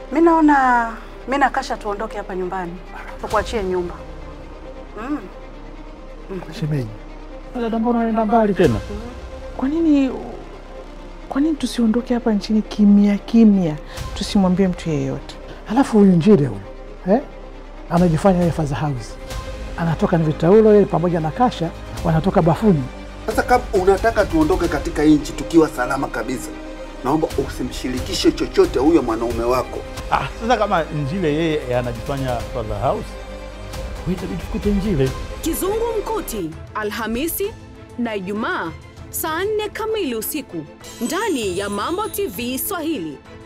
Mi naona mi na Kasha tuondoke hapa nyumbani, tukuachie nyumba. Mm. Shemeji, dada, mbona unaenda mbali tena? Kwa nini kwa nini tusiondoke hapa nchini kimya kimya, tusimwambie mtu yeyote? Halafu huyu Njile huyu eh? anajifanya yeye Father House, anatoka na vitaulo yeye pamoja na Kasha wanatoka bafuni. Sasa kama unataka tuondoke katika nchi tukiwa salama kabisa, naomba usimshirikishe chochote huyo mwanaume wako. Ah, sasa kama Njile yeye anajifanya Father House, itabidi tukute Njile. Kizungumkuti, Alhamisi na Ijumaa saa nne kamili usiku ndani ya Mambo TV Swahili.